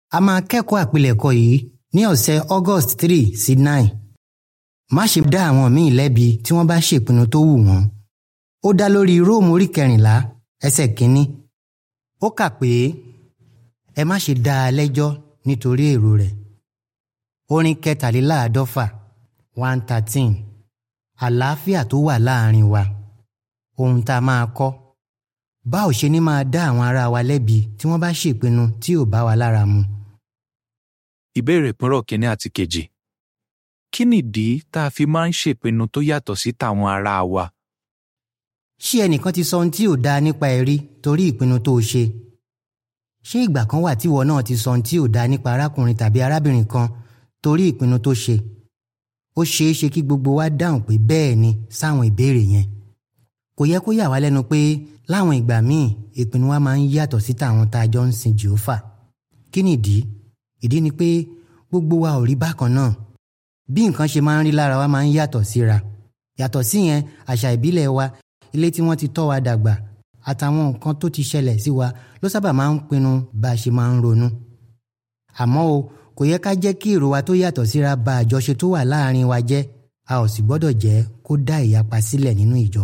A máa kẹ́kọ̀ọ́ àpilẹ̀kọ yìí ní ọ̀sẹ̀ August three sí nine. Má ṣe dá àwọn míì lẹ́bi tí wọ́n bá ṣèpinnu tó wù wọ́n. Ó dá lórí Róòmù orí kẹrìnlá ẹsẹ̀ kínní. Ó kà pé ẹ má ṣe dá a lẹ́jọ́ nítorí èrò rẹ̀. Orin kẹtàléláàádọ́fà one thirteen àlàáfíà tó wà láàrin wa ohun tá a máa kọ́ bá ò ṣe ní máa dá àwọn ará wa lẹ́bi tí wọ́n bá ṣèpinnu tí ò bá wa lára mu. Ìbéèrè ìpínrọ̀ kínní àti kejì. Kí nìdí tá a fi máa ń ṣèpinnu tó yàtọ̀ sí tàwọn ará wa? Ṣé ẹnìkan ti sọ ohun tí ò dáa nípa ẹ rí torí ìpinnu tó o ṣe? Ṣé ìgbà kan wà tíwọ náà ti sọ ohun tí ò dáa nípa arákùnrin tàbí arábìnrin kan torí ìpinnu tó ṣe? Ó ṣeé ṣe kí gbogbo wa dáhùn pé bẹ́ẹ̀ ni sáwọn ìbéèrè yẹn. Kò yẹ kó yà wá lẹ́nu pé láwọn ìgbà míì ìpinnu wa máa ń yàtọ̀ sí tàwọn tá a jọ ń sin Jèhófà. Kí nìdí? Ìdí ni pé gbogbo wa ò rí bákan náà. Bí nǹkan ṣe máa ń rí lára wa máa ń yàtọ̀ síra. Yàtọ̀ síyẹn àṣà ìbílẹ̀ wa ilé tí wọ́n ti tọ́ wa dàgbà àtàwọn nǹkan tó ti ṣẹlẹ̀ sí wa ló sábà máa ń pinnu bá a ṣe máa ń ronú. Àmọ́ o kò yẹ ká jẹ́ kí èrò wa tó yàtọ̀ síra ba àjọṣe tó wà láàrin wa jẹ́ a ò sì gbọ́dọ̀ jẹ́ kó dá ìyapa sílẹ̀ nínú ìjọ.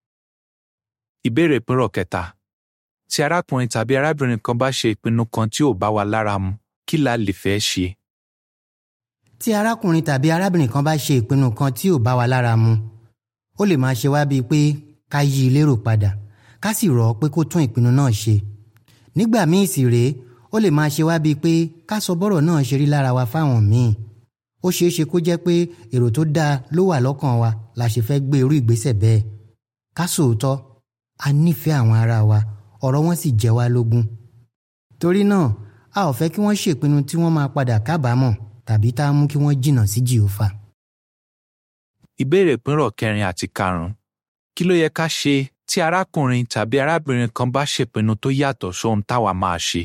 Ìbéèrè ìpínrọ̀ kẹta. Tí arákùnrin tàbí arábìnrin kan bá ṣe ìpinnu kan tí ò bá wa lára mu, kí la lè fẹ́ ṣe? Tí arákùnrin tàbí arábìnrin kan bá ṣe ìpinnu kan tí ò bá wa lára mu, ó lè máa ṣe wá bíi pé ká yí i lérò padà ká sì rọ̀ ọ́ pé kó tún ìpinnu náà ṣe. Nígbà míì sì rèé ó lè máa ṣe wá bíi pé ká sọ bọ́rọ̀ náà ṣe rí lára wa fáwọn míì. Ó ṣeé ṣe kó jẹ́ pé èrò tó dáa ló wà lọ́kàn wa la ṣe fẹ́ gbé irú ìgbésẹ̀ bẹ́ẹ̀. Ká sòótọ́ a nífẹ̀ẹ́ àwọn ará wa ọ̀rọ̀ wọn sì jẹ́ wá lógún. Torí náà a ò fẹ́ kí wọ́n ṣèpinnu tí wọ́n máa padà kábàámọ̀ tàbí tá a mú kí wọ́n jìnnà sí Jèhófà. Ìbéèrè ìpínrọ̀ kẹrin àti karùn-ún. Kí ló yẹ ká ṣe tí arákùnrin tàbí arábìnrin kan bá ṣèpinnu tó yàtọ̀ sóhun táwa máa ṣe?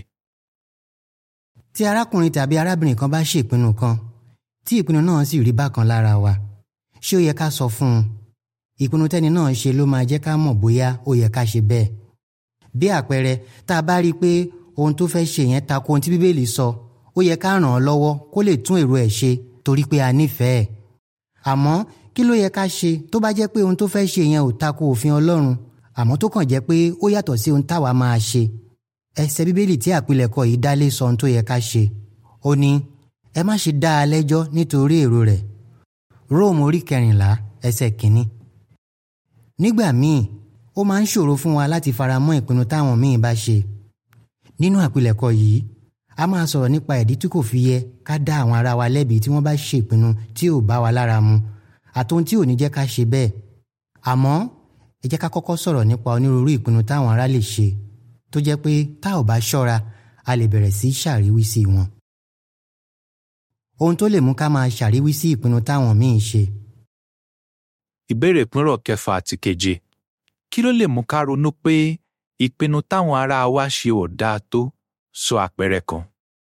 Tí arákùnrin tàbí arábìnrin kan bá ṣèpinnu kan tí ìpinnu náà sì rí bákan lára wa ṣé ó yẹ ká sọ fún un? Ìpinnu tẹ́ni náà ṣe ló máa jẹ́ ká mọ̀ bóyá ó yẹ ká ṣe bẹ́ẹ̀. Bí àpẹẹrẹ tá a bá rí i pé ohun tó fẹ́ ṣe yẹn tako ohun tí Bíbélì sọ ó yẹ ká ràn án lọ́wọ́ kó lè tún èrò ẹ̀ ṣe torí pé a nífẹ̀ẹ́. Àmọ́ kí ló yẹ ká ṣe tó bá jẹ́ pé ohun tó fẹ́ ṣe yẹn ò tako òfin Ọlọ́run àmọ́ tó kàn jẹ́ pé ó yàtọ̀ sí ohun táwa máa ṣe. Ẹsẹ̀ Bíbélì tí àpilẹ̀kọ yìí dálé sọ ohun tó yẹ ká ṣe. Ó ní ẹ má ṣe dá a lẹ́jọ́ nítorí èrò rẹ̀. Róòmù orí kẹrìnlá ẹsẹ̀ kìíní. Nígbà míì ó máa ń ṣòro fún wa láti fara mọ́ ìpinnu táwọn míì bá ṣe. Nínú àpilẹ̀kọ yìí a máa sọ̀rọ̀ nípa ìdí tí kò fi yẹ ká dá àwọn ará wa lẹ́bi tí wọ́n bá ṣe ìpinnu tí ò bá wa lára mu àtohun tí ò ní jẹ́ ká ṣe bẹ́ẹ̀. Àmọ́ ẹ jẹ́ ká kọ́kọ́ sọ̀rọ̀ nípa onírúurú ìpinnu táwọn ará lè ṣe tó jẹ́ pé tá ò bá ṣọ́ra a lè bẹ̀rẹ̀ sí ṣàríwísí wọn. Ohun tó lè mú ká máa ṣàríwísí ìpinnu táwọn míì ṣe. Ìbéèrè ìpínrọ̀ kẹfà àti keje. Kí ló lè mú ká ronú pé ìpinnu táwọn ará wa ṣe ò dáa tó? Sọ àpẹẹrẹ kan.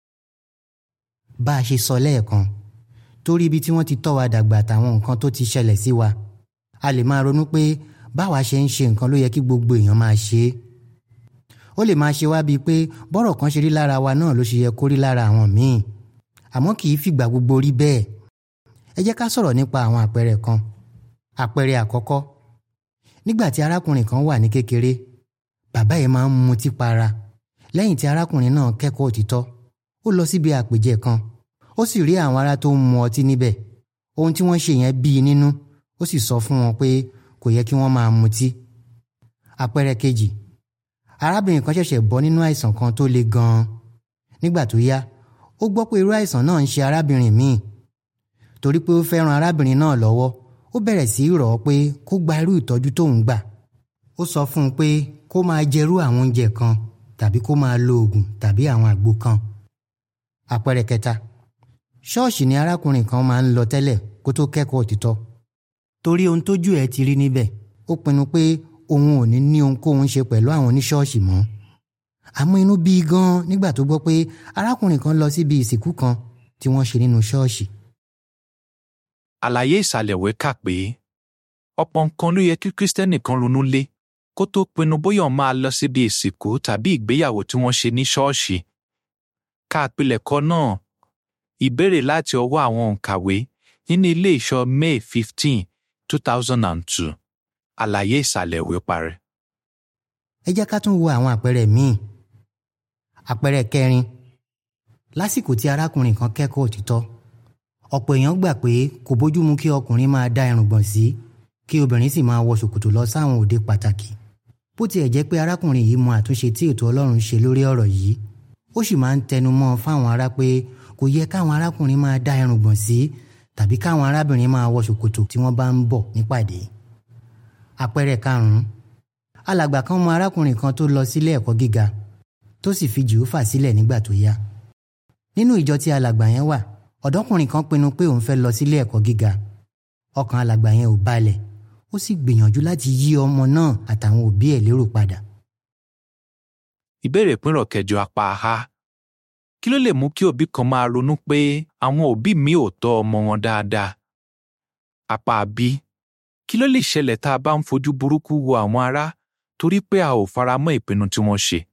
Bá a ṣe sọ lẹ́ẹ̀kan torí ibi tí wọ́n ti tọ́ wa dàgbà àtàwọn nǹkan tó ti ṣẹlẹ̀ sí wa a lè máa ronú pé báwa ṣe ń ṣe nǹkan ló yẹ kí gbogbo èèyàn máa ṣe é. Ó lè máa ṣe wá bíi pé bọ́rọ̀ kan ṣe rí lára wa náà ló ṣe yẹ kó rí lára àwọn míì àmọ́ kì í fìgbà gbogbo rí bẹ́ẹ̀. Ẹ jẹ́ ká sọ̀rọ̀ nípa àwọn àpẹẹrẹ kan. Àpẹẹrẹ àkọ́kọ́ nígbà tí arákùnrin kan wà ní kékeré bàbá yẹn máa ń mutí para lẹ́yìn tí arákùnrin náà kẹ́kọ̀ọ́ òtítọ́ ó lọ síbi àpèjẹ kan ó sì rí àwọn ará tó ń mu ọtí níbẹ̀ ohun tí wọ́n ṣe yẹn bí i nínú ó sì sọ fún wọn pé kò yẹ kí wọ́n máa mutí. àpẹẹrẹ kejì arábìnrin kan ṣẹ̀ṣẹ̀ bọ́ nínú àìsàn kan tó le gan-an nígbà tó yá ó gbọ́ pé irú àìsàn náà ń ṣe arábìnrin míì torí pé ó fẹ́ ran arábìnrin náà lọ́wọ́ ó bẹ̀rẹ̀ sí í rọ̀ ọ́ pé kó gba irú ìtọ́jú tóun gbà ó sọ fún un pé kó máa jẹrú àwọn oúnjẹ kan tàbí kó máa lo oògùn tàbí àwọn àgbo kan. àpẹẹrẹ kẹta ṣọ́ọ̀ṣì ni arákùnrin kan máa ń lọ tẹ́lẹ̀ kó tó kẹ́kọ̀ọ́ òtítọ́ torí ohun tójú ẹ̀ ti rí níbẹ̀ ó pinnu pé òun ò ní ní ohunkóhun ṣe pẹ̀lú àwọn oníṣọ́ọ̀ṣì mọ́ àmọ́ inú bí i gan nígbà tó gbọ́ pé arákùnrin kan lọ síbi ìsìnkú kan tí wọ́n ṣe nínú ṣọ́ọ̀ṣì. Àlàyé ìsàlẹ̀ ìwé kà pé ọ̀pọ̀ nǹkan ló yẹ kí Kristẹni kan ronú lé kó tó pinnu bóyá òun máa lọ síbi ìsìnkú tàbí ìgbéyàwó tí wọ́n ṣe ní ṣọ́ọ̀ṣì. ka àpilẹ̀kọ náà ìbéèrè láti ọwọ́ àwọn òǹkàwé nínú ilé ìṣọ́ May fifteen two thousand and two àlàyé ìsàlẹ̀ ìwé parẹ́. ẹ jẹ́ ká tún wo àwọn àpẹẹrẹ míì àpẹẹrẹ kẹrin lásìkò tí arákùnrin kan kẹ́kọ̀ọ́ òtítọ́ ọ̀pọ̀ èèyàn gbà pé kò bójúmu kí ọkùnrin máa dá irùngbọ̀n sí kí obìnrin sì máa wọ ṣòkòtò lọ sáwọn òde pàtàkì bó tiẹ̀ jẹ́ pé arákùnrin yìí mọ àtúnṣe tí ètò Ọlọ́run ṣe lórí ọ̀rọ̀ yìí ó sì máa ń tẹnu mọ́ fáwọn ará pé kò yẹ káwọn arákùnrin máa dá irùngbọ̀n sí tàbí káwọn arábìnrin máa wọ ṣòkòtò tí wọ́n bá ń bọ̀ nípàdé àpẹẹrẹ karùnún alàgbà kan mọ arákùnrin kan tó lọ sílé ẹ̀kọ́ gíga tó sì fi jìhófà sílẹ̀ nígbà tó yá nínú ìjọ tí alàgbà yẹn wà ọ̀dọ́kùnrin kan pinnu pé òun fẹ́ lọ sílé ẹ̀kọ́ gíga ọkàn alàgbà yẹn ò balẹ̀ ó sì gbìyànjú láti yí ọmọ náà àtàwọn òbí ẹ̀ lérò padà. ìbéèrè ìpínrọ̀ kẹjọ apá a kí ló lè mú kí òbí kan máa ronú pé àwọn òbí mi ò tọ́ ọmọ wọn dáadáa? apá b kí ló lè ṣẹlẹ̀ tá a bá ń fojú burúkú wo àwọn ará torí pé a ò fara mọ́ ìpinnu tí wọ́n ṣe?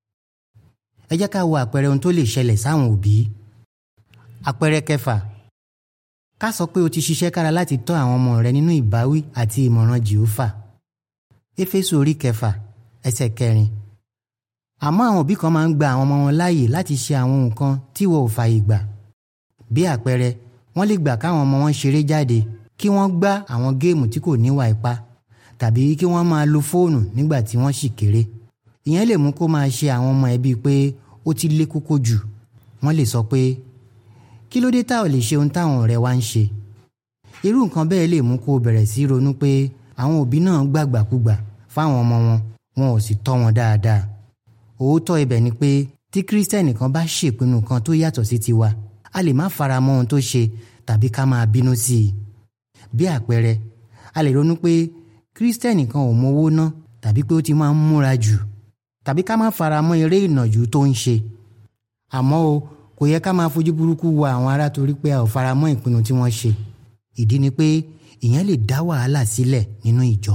ẹ jẹ́ ká wo àpẹẹrẹ ohun tó lè ṣẹlẹ̀ sáwọn òbí. àpẹẹrẹ kẹfà ká sọ pé o ti ṣiṣẹ́ kára láti tọ́ àwọn ọmọ rẹ nínú ìbáwí àti ìmọ̀ràn jìhófà éfésù orí kẹfà ẹsẹ̀ kẹrin àmọ́ àwọn òbí kan máa ń gba àwọn ọmọ wọn láàyè láti ṣe àwọn nǹkan tí wọn ò fààyè gbà bí àpẹẹrẹ wọ́n lè gbà káwọn ọmọ wọn ṣeré jáde kí wọ́n gbá àwọn géèmù tí kò níwà ipá tàbí kí wọ́n máa lo fóònù nígbà tí wọ́n ṣì kéré ìyẹn lè mú kó máa ṣe àwọn ọmọ ẹbí pé ó ti lé kókó jù wọ́n lè sọ pé kí ló dé tá ò lè ṣe ohun táwọn ọ̀rẹ́ wa ń ṣe irú nǹkan bẹ́ẹ̀ lè mú kó o bẹ̀rẹ̀ sí ronú pé àwọn òbí náà gbàgbàkúgbà fáwọn ọmọ wọn wọn ò sì tọ́ wọn dáadáa òótọ́ ibẹ̀ ni pé tí kírísítẹ́nì kan bá ṣèpinnu kan tó yàtọ̀ sí tiwa a lè má fara mọ́ ohun tó ṣe tàbí ká máa bínú sí i bí àpẹẹrẹ a lè ronú pé kírísítẹ́nì kan ò mọ owó ná tàbí pé ó ti máa ń múra jù tàbí ká má fara mọ́ eré ìnàjú tó ń ṣe àmọ́ o kò yẹ ká máa fojú burúkú wo àwọn ará torí pé a ò fara mọ́ ìpinnu tí wọ́n ṣe ìdí ni pé ìyẹn lè dá wàhálà sílẹ̀ nínú ìjọ.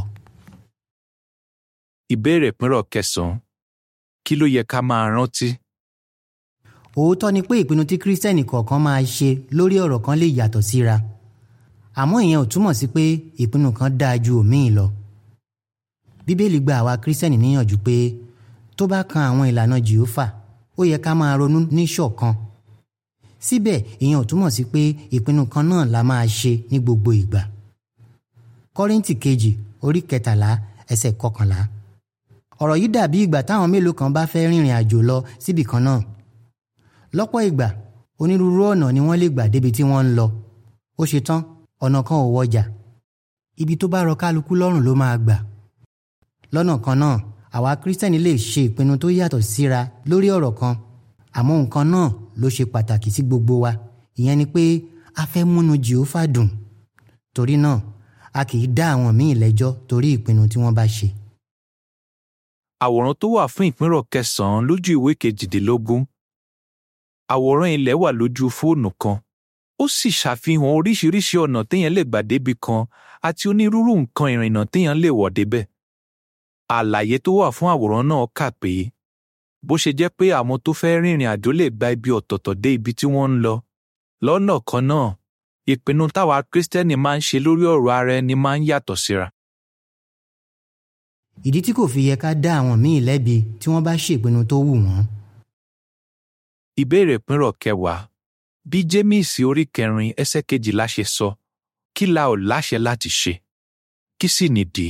ìbéèrè ìpínrọ̀ kẹsàn-án kí ló yẹ ká máa rántí? òótọ́ ni pé ìpinnu tí kírísítẹ́nì kọ̀ọ̀kan máa ṣe lórí ọ̀rọ̀ kan lè yàtọ̀ síra àmọ́ ìyẹn ò túmọ̀ sí pé ìpinnu kan dáa ju òmíì lọ. bíbélì gba àwa kírísítẹ́nì níyànjú pé tó bá kan àwọn ìlànà jìófà ó yẹ ká máa ronú ní ṣọ̀kan. síbẹ̀ ìyẹn ò túmọ̀ sí pé ìpinnu kan náà la máa ṣe ní gbogbo ìgbà. kọ́ríntì kejì orí kẹtàlá ẹsẹ̀ kọkànlá. ọ̀rọ̀ yìí dàbí ìgbà táwọn mélòó kan bá fẹ́ rìnrìn àjò lọ síbì kan náà. lọ́pọ̀ ìgbà onírúurú ọ̀nà ni wọ́n lè gbà débi tí wọ́n ń lọ. ó ṣe tán ọ̀nà kan ò wọjà. ibi tó bá rọ kálukú lọ́rùn ló máa gbà. lọ́nà kan náà àwa kírísítẹ́nì lè ṣe ìpinnu tó yàtọ̀ síra lórí ọ̀rọ̀ kan àmọ́ nǹkan náà ló ṣe pàtàkì sí gbogbo wa ìyẹn ni pé a fẹ́ múnú jìófà dùn torí náà a kì í dá àwọn míì lẹ́jọ́ torí ìpinnu tí wọ́n bá ṣe. àwòrán tó wà fún ìpínrọ̀ kẹsàn-án lójú ìwé kejìdínlógún àwòrán ilẹ̀ wà lójú fóònù kan ó sì ṣàfihàn oríṣiríṣi ọ̀nà téèyàn lè gbà débi kan àti onírúurú nǹkan ìrìnnà téèyàn lè wọ̀ débẹ̀ àlàyé tó wà fún àwòrán náà kà pé bó ṣe jẹ́ pé àwọn tó fẹ́ rìnrìn àjò lè gba ibi ọ̀tọ̀ọ̀tọ̀ dé ibi tí wọ́n ń lọ lọ́nà kan náà ìpinnu táwa kírísítẹ́nì máa ń ṣe lórí ọ̀rọ̀ ara ẹni máa ń yàtọ̀ síra. ìdí tí kò fi yẹ ká dá àwọn míì lẹ́bi tí wọ́n bá ṣèpinnu tó wù wọ́n. ìbéèrè ìpínrọ̀ kẹwàá bí jémíìsì orí kẹrin ẹsẹ̀ kejìlá ṣe sọ kí la ò láṣẹ láti ṣe kí sì nìdí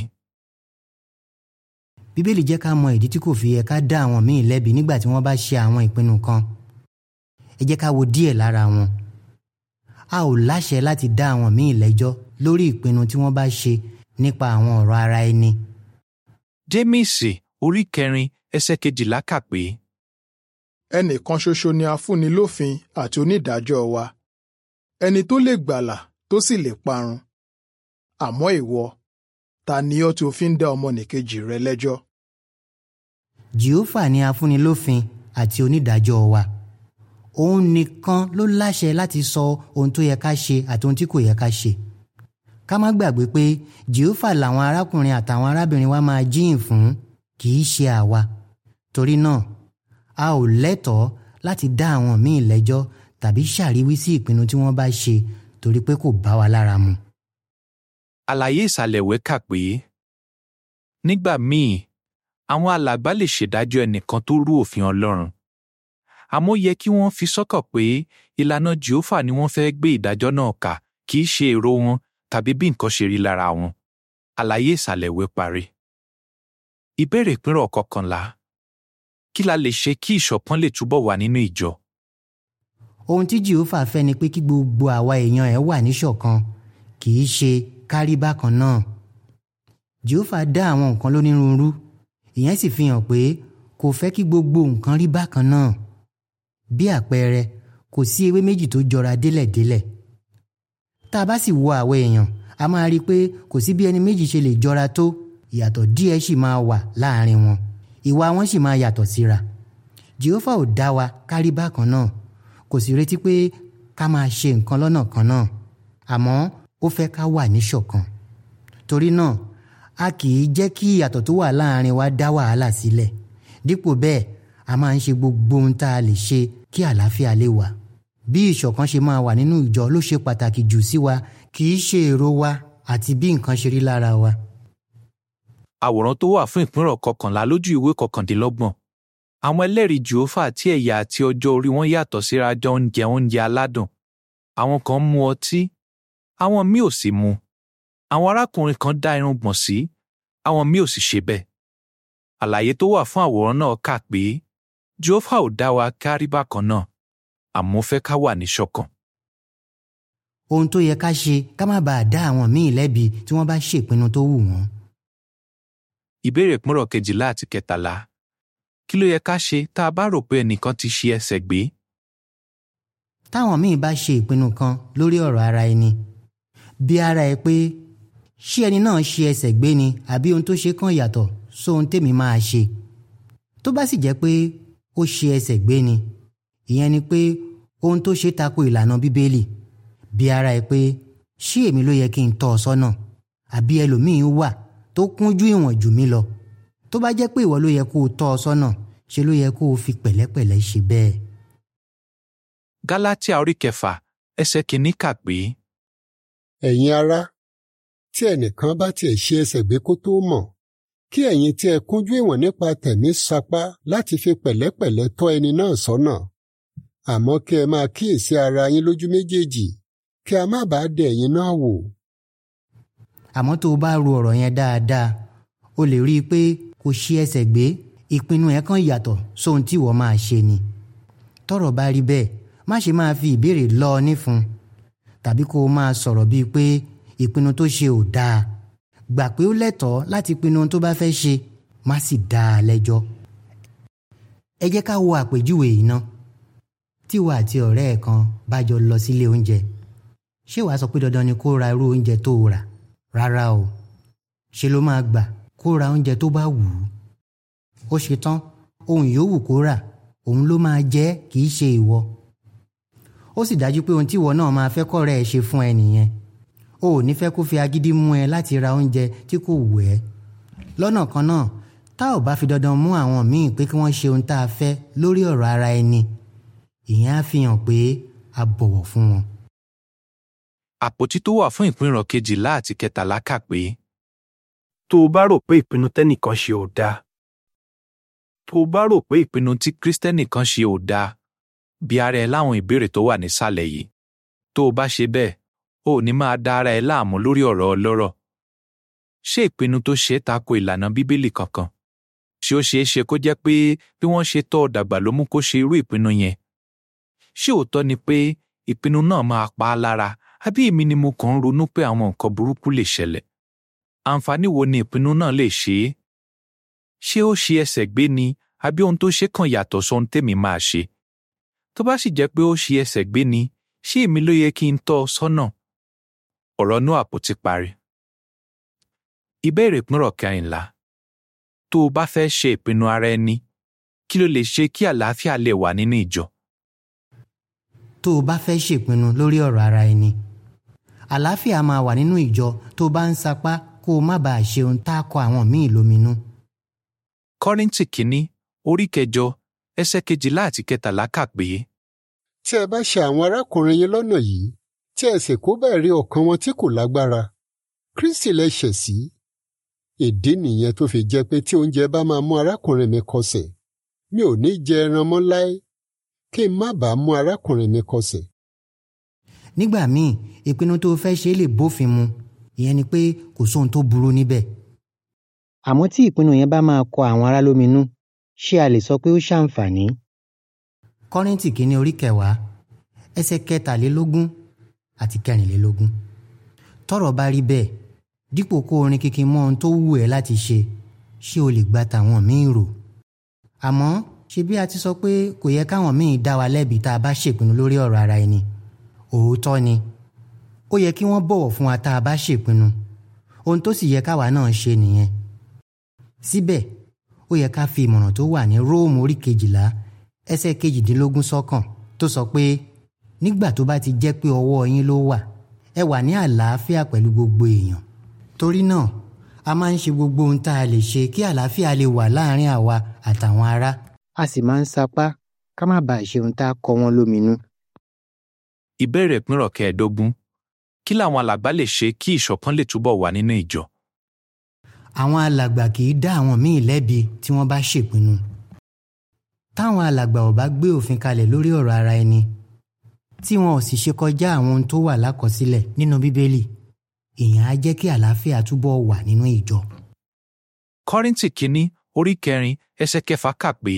bíbélì jẹ́ ká mọ ìdí tí kò fi yẹ ká dá àwọn míì lẹ́bi nígbà tí wọ́n bá ṣe àwọn ìpinnu kan ẹ jẹ́ ká wo díẹ̀ lára wọn a ò láṣẹ láti dá àwọn míì lẹ́jọ́ lórí ìpinnu tí wọ́n bá ṣe nípa àwọn ọ̀rọ̀ ara ẹni. jémíìsì orí kẹrin ẹsẹ̀ kejìlá kà pé. ẹnìkan ṣoṣo ni a fúnni lófin àti onídàájọ́ wa ẹni tó lè gbàlà tó sì lè parun àmọ́ ìwọ ta ni ọ́ tí o fi ń dá ọmọnìkejì rẹ lẹ́jọ́. jehova ni afúnilófin àti onídàájọ́ wa òun nìkan ló láṣẹ láti sọ ohun tó yẹ ká ṣe àti ohun tí kò yẹ ká ṣe ká má gbàgbé pé jehova làwọn arákùnrin àtàwọn arábìnrin wa máa jíyìn fún kì í ṣe àwa torí náà a ò lẹ́tọ̀ọ́ láti dá àwọn míì lẹ́jọ́ tàbí ṣàríwí sí ìpinnu tí wọ́n bá ṣe torí pé kò bá wa lára mu. àlàyé ìsàlẹ̀ ìwé kà pé nígbà míì àwọn alàgbà lè ṣèdájọ́ ẹnìkan tó rú òfin Ọlọ́run àmọ́ ó yẹ kí wọ́n fi sọ́kàn pé ìlànà Jèhófà ni wọ́n fẹ́ gbé ìdájọ́ náà kà kì í ṣe èrò wọn tàbí bí nǹkan ṣe rí lára wọn. Àlàyé ìsàlẹ̀ ìwé parí. Ìbéèrè ìpínrọ̀ kọkànlá. Kí la lè ṣe kí ìṣọ̀kan lè túbọ̀ wà nínú ìjọ? ohun tí jehova fẹ́ ni pé kí gbogbo àwa èèyàn ẹ̀ wà níṣọ̀kan kì í ṣe kárí bákan náà jehova dá àwọn nǹkan lónírúurú ìyẹn sì fi hàn pé kò fẹ́ kí gbogbo nǹkan rí bákan náà bí àpẹẹrẹ kò sí ewé méjì tó jọra délẹ̀délẹ̀ tá a bá sì wo àwa èèyàn a máa rí i pé kò sí bí ẹni méjì ṣe lè jọra tó ìyàtọ̀ díẹ̀ sì máa wà láàrin wọn ìwà wọn sì máa yàtọ̀ síra jehova ò dá wa kárí bákan náà kò sì retí pé ká máa ṣe nǹkan lọ́nà kan náà àmọ́ ó fẹ́ ká wà níṣọ̀kan torí náà a kì í jẹ́ kí ìyàtọ̀ tó wà láàrin wa dá wàhálà sílẹ̀ dípò bẹ́ẹ̀ a máa ń ṣe gbogbo ohun tá a lè ṣe kí àlàáfíà lè wà bí ìṣọ̀kan ṣe máa wà nínú ìjọ ló ṣe pàtàkì jù sí wa kì í ṣe èrò wa àti bí nǹkan ṣe rí lára wa. Àwòrán tó wà fún ìpínrọ̀ kọkànlá lójú ìwé kọkàndínlọ́gbọ̀n. Àwọn ẹlẹ́rìí Jèhófà tí ẹ̀yà àti ọjọ́ orí wọn yàtọ̀ síra jọ ń jẹ oúnjẹ aládùn. Àwọn kan mu ọtí, àwọn míì ò sì mu. Àwọn arákùnrin kan dá irùngbọ̀n sí, àwọn míì ò sì ṣe bẹ́ẹ̀. Àlàyé tó wà fún àwòrán náà kà pé Jèhófà ò dá wa kárí bákan náà, àmọ́ ó fẹ́ ká wà níṣọ̀kan. ohun tó yẹ ká ṣe ká má bàa dá àwọn míì lẹ́bi tí wọ́n bá ṣèpinnu tó wù wọ́n. Ìbéèrè ìpínrọ̀ kejìlá àti kẹtàlá. Kí ló yẹ ká ṣe tá a bá rò pé ẹnìkan ti ṣi ẹsẹ̀ gbé? táwọn míì bá ṣe ìpinnu kan lórí ọ̀rọ̀ ara ẹni bí ara ẹ pé ṣé ẹni náà ṣe ẹsẹ̀ gbé ni àbí ohun tó ṣe kàn yàtọ̀ sóhun tèmi máa ṣe tó bá sì jẹ́ pé ó ṣe ẹsẹ̀ gbé ni ìyẹn ni pé ohun tó ṣe tako ìlànà bíbélì bí ara ẹ pé ṣé èmi ló yẹ kí n tọ́ ọ sọ́nà àbí ẹlòmíín wà tó kúnjú ìwọ̀n jù mí lọ tó bá jẹ́ pé ìwọ ló yẹ kó o tọ́ ọ sọ́nà ṣe ló yẹ kó o fi pẹ̀lẹ́pẹ̀lẹ́ ṣe bẹ́ẹ̀. Gálátíà orí kẹfà ẹsẹ̀ kìíní kà pé ẹ̀yin ará tí ẹnìkan bá tiẹ̀ ṣe ẹsẹ̀ gbé kó tó mọ̀ kí ẹ̀yin tí ẹ kúnjú ìwọ̀n nípa tẹ̀mí sapá láti fi pẹ̀lẹ́pẹ̀lẹ́ tọ́ ẹni náà sọ́nà àmọ́ kí ẹ máa kíyèsí ara yín lójú méjèèjì kí a má bàa dẹ ẹ̀yin náà wò. àmọ́ tó o bá ro ọ̀rọ̀ yẹn dáadáa o lè rí i pé kò ṣe ẹsẹ̀ gbé ìpinnu ẹ̀ kan yàtọ̀ sóhun tí ìwọ máa ṣe ni tọ́rọ̀ bá rí bẹ́ẹ̀ má ṣe máa fi ìbéèrè lọ ọ nífun tàbí kó o máa sọ̀rọ̀ bíi pé ìpinnu tó ṣe ò dáa gbà pé ó lẹ́tọ̀ọ́ láti pinnu ohun tó bá fẹ́ ṣe má sì dá a lẹ́jọ́. ẹ jẹ́ ká wo àpèjúwe yìí ná tí ìwọ àti ọ̀rẹ́ ẹ̀ kan bá jọ lọ sílé oúnjẹ ṣé wàá sọ pé dandan ni kó ra irú oúnjẹ tó o rà rárá o ṣe ló máa gbà kó ra oúnjẹ tó bá wù ú ó ṣe tán ohun yòówù kó rà òun ló máa jẹ kì í ṣe ìwọ ó sì dájú pé ohun tí ìwọ náà máa fẹ́ kọ́rẹ́ ẹ ṣe fún ẹ nìyẹn o ò ní fẹ́ kó fi agídí mú ẹ láti ra oúnjẹ tí kò wù ẹ́ lọ́nà kan náà tá ò bá fi dandan mú àwọn míì pé kí wọ́n ṣe ohun tá a fẹ́ lórí ọ̀rọ̀ ara ẹni ìyẹn á fi hàn pé a bọ̀wọ̀ fún wọn. àpótí tó wà fún ìpínrọ̀ kejìlá àti kẹtàlá kà pé tó o bá rò pé ìpinnu tẹ́nìkan ṣe ò dáa tó o bá rò pé ìpinnu tí Kristẹni kan ṣe ò dáa bí ara ẹ láwọn ìbéèrè tó wà nísàlẹ̀ yìí tó o bá ṣe bẹ́ẹ̀ o ò ní máa da ara ẹ láàmú lórí ọ̀rọ̀ ọlọ́rọ̀ ṣé ìpinnu tó ṣe tako ìlànà bíbélì kankan ṣé ó ṣeé ṣe kó jẹ́ pé bí wọ́n ṣe tọ́ ọ dàgbà ló mú kó ṣe irú ìpinnu yẹn ṣé òótọ́ ni pé ìpinnu náà máa pa á lára àbí èmi ni mo kàn ń ronú pé àwọn nǹkan burúkú lè ṣẹlẹ̀ àǹfààní wo ni ìpinnu náà lè ṣe é ṣé ó ṣe ẹsẹ̀ gbé ni àbí ohun tó ṣe kàn yàtọ̀ sóhun tèmi máa ṣe tó bá sì jẹ́ pé ó ṣe ẹsẹ̀ gbé ni ṣé èmi ló yẹ kí n tọ́ ọ sọ́nà ọ̀rọ̀ inú àpótí parí. ìbéèrè ìpínrọ̀ kẹrìnlá tó o bá fẹ́ ṣe ìpinnu ara ẹni kí ló lè ṣe kí àlàáfíà lè wà nínú ìjọ. tó o bá fẹ́ ṣèpinnu lórí ọ̀rọ̀ ara ẹni àlàáfíà máa wà nínú ìjọ tó bá ń sapá kó o má bàa ṣe ohun tá a kọ àwọn míì lóminú. kọ́ríńtì kínní orí kẹjọ ẹsẹ̀ kejìlá àti kẹtàlá kà pé tí ẹ bá ṣe àwọn arákùnrin yín lọ́nà yìí tí ẹ sì kó bẹ́ẹ̀ rí ọkàn wọn tí kò lágbára Kristi lẹ ṣẹ̀ sí ìdí nìyẹn tó fi jẹ́ pé tí oúnjẹ bá máa mú arákùnrin mi kọsẹ̀ mi ò ní jẹ ẹran mọ́ láé kí n má bàa mú arákùnrin mi kọsẹ̀. nígbà míì ìpinnu tó fẹ́ ṣe lè bófin mu ìyẹn ni pé kò sóhun tó burú níbẹ̀. àmọ́ tí ìpinnu yẹn bá máa kọ àwọn ará lóminú ṣé a lè sọ pé ó ṣàǹfààní. kọ́ríntì kìíní orí kẹwàá ẹsẹ̀ kẹtàlélógún àti kẹrìnlélógún. tọ́rọ̀ bá rí bẹ́ẹ̀ dípò kó orin kíkí mọ́ ohun tó wù ẹ́ láti ṣe ṣé o lè gba tàwọn míì rò. àmọ́ ṣe bí a ti sọ pé kò yẹ káwọn míì dá wa lẹ́bi tá a bá ṣèpinnu lórí ọ̀rọ̀ ara ẹni òótọ́ ni ó yẹ kí wọ́n bọ̀wọ̀ fún wa tá a bá ṣèpinnu ohun tó sì yẹ káwa náà ṣe nìyẹn. síbẹ̀ ó yẹ ká fi ìmọ̀ràn tó wà ní róòmù orí kejìlá ẹsẹ̀ kejìdínlógún sọ́kàn tó sọ pé nígbà tó bá ti jẹ́ pé ọwọ́ yín ló wà ẹ wà ní àlàáfíà pẹ̀lú gbogbo èèyàn torí náà a máa ń ṣe gbogbo ohun tá a lè ṣe kí àlàáfíà lè wà láàárín àwa àtàwọn ará a sì máa ń sapá ká má bàa ṣe ohun tá a kọ wọn lóminú. ìbéèrè ìpínrọ̀ kẹẹ̀ẹ́dógún kí làwọn alàgbà lè ṣe kí ìṣọ̀kan lè túbọ̀ wà nínú ìjọ. àwọn alàgbà kì í dá àwọn míì lẹ́bi tí wọ́n bá ṣèpinnu. táwọn alàgbà ò bá gbé òfin kalẹ̀ lórí ọ̀rọ̀ ara ẹni tí wọn ò sì ṣe kọjá àwọn ohun tó wà lákọsílẹ̀ nínú bíbélì ìyẹn á jẹ́ kí àlàáfíà túbọ̀ wà nínú ìjọ. kọ́ríntì kínní orí kẹrin ẹsẹ̀ kẹfà kà pé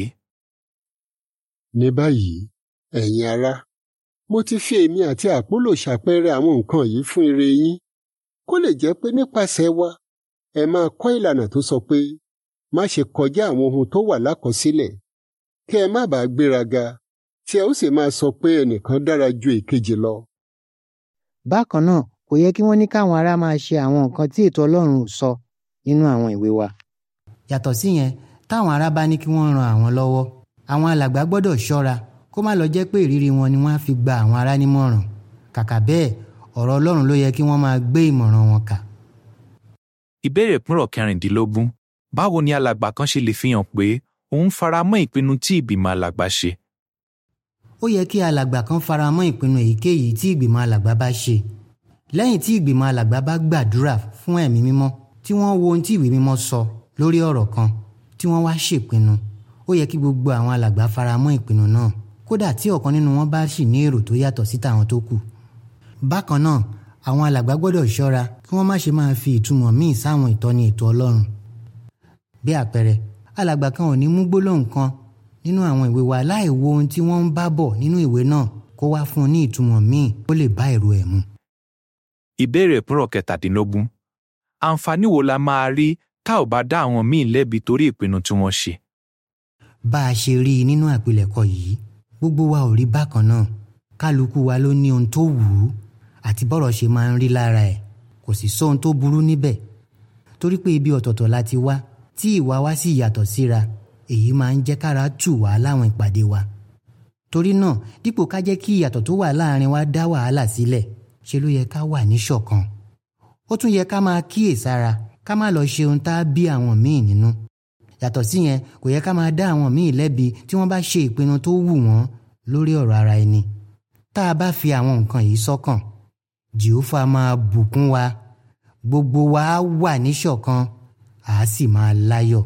ní báyìí ẹ̀yin ará mo ti fi èmi àti àpólò ṣàpẹẹrẹ àwọn nǹkan yìí fún ire yín kó lè jẹ́ pé nípasẹ̀ wa ẹ máa kọ́ ìlànà tó sọ pé má ṣe kọjá àwọn ohun tó wà lákọsílẹ̀ kí ẹ má bàa gbéraga tí ẹ ó sì máa sọ pé ẹnìkan dára ju èkejì lọ. bákan náà kò yẹ kí wọ́n ní káwọn ará máa ṣe àwọn nǹkan tí ètò Ọlọ́run ò sọ nínú àwọn ìwé wa. yàtọ̀ síyẹn táwọn ará bá ní kí wọ́n ran àwọn lọ́wọ́ àwọn alàgbà gbọ́dọ̀ ṣọ́ra kó má lọ jẹ́ pé ìrírí wọn ni wọ́n á fi gba àwọn ará nímọ̀ràn kàkà bẹ́ẹ̀ ọ̀rọ̀ Ọlọ́run ló yẹ kí wọ́n máa gbé ìmọ̀ràn wọn kà. ìbéèrè ìpínrọ̀ kẹrìndínlógún báwo ni alàgbà kan ṣe lè fi hàn pé òun fara mọ́ ìpinnu tí ìgbìmọ̀ alàgbà ṣe. ó yẹ kí alàgbà kan fara mọ́ ìpinnu èyíkéyìí tí ìgbìmọ̀ alàgbà bá ṣe lẹ́yìn tí ìgbìmọ̀ alàgbà bá gbàdúrà fún ẹ̀mí mímọ́ tí wọ́n wo ohun tí ìwé mímọ́ sọ lórí ọ̀rọ̀ kan tí wọ́n wá ṣèpinnu ó yẹ kí gbogbo àwọn alàgbà fara mọ́ ìpinnu náà kódà tí ọ̀kan nínú wọn bá sì ní èrò tó yàtọ̀ sí tàwọn tó kù. bákan náà àwọn alàgbà gbọ́dọ̀ ṣọ́ra kí wọ́n má ṣe máa fi ìtumọ̀ míì sáwọn ìtọ́ni ètò Ọlọ́run. bí àpẹẹrẹ alàgbà kan ò ní mú gbólóhùn kan nínú àwọn ìwé wa láì wo ohun tí wọ́n ń bá bọ̀ nínú ìwé náà kó wá fún un ní ìtumọ̀ míì ó lè bá èrò ẹ̀ mu. ìbéèrè ìpínrọ̀ kẹtàdínlógún àǹfààní wo la máa rí tá ò bá dá àwọn míì lẹ́bi torí ìpinnu tí wọ́n ṣe. bá a ṣe rí i nínú àpilẹ̀kọ yìí gbogbo wa ò rí bákan náà kálukú wa ló ní ohun tó wù ú àti bọ́rọ̀ ṣe máa ń rí lára ẹ̀ kò sì sóhun tó burú níbẹ̀ torí pé ibi ọ̀tọ̀ọ̀tọ̀ la ti wá tí ìwà wa sì yàtọ̀ síra èyí máa ń jẹ́ kára tù wá láwọn ìpàdé wa torí náà dípò ká jẹ́ kí ìyàtọ̀ tó wà láàrin wa dá wàhálà sílẹ̀ ṣe ló yẹ ká wà níṣọ̀kan ó tún yẹ ká máa kíyèsára ká má lọ ṣe ohun tá a bí àwọn míì nínú yàtọ̀ síyẹn kò yẹ ká máa dá àwọn míì lẹ́bi tí wọ́n bá ṣe ìpinnu tó wù wọ́n lórí ọ̀rọ̀ ara ẹni tá a bá fi àwọn nǹkan yìí sọ́kàn jehova máa bùkún wa gbogbo wa á wà níṣọ̀kan à á sì máa láyọ̀.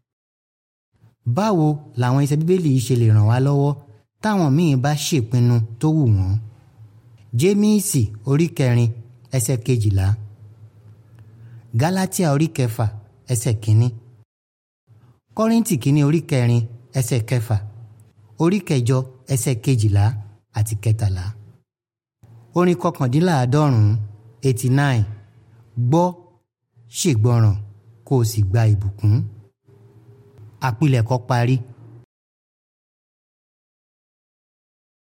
báwo làwọn iṣẹ́ bíbélì yìí ṣe lè ràn wá lọ́wọ́ táwọn míì bá ṣèpinnu tó wù wọ́n. jémíìsì orí kẹrin ẹsẹ̀ kejìlá gálátíà orí kẹfà ẹsẹ̀ kínní kọ́ríntì kínní orí kẹrin ẹsẹ̀ kẹfà orí kẹjọ ẹsẹ̀ kejìlá àti kẹtàlá orin kọkàndínláàádọ́rùn-ún eighty nine gbọ́ ṣègbọràn kó o sì gba ìbùkún àpilẹ̀kọ parí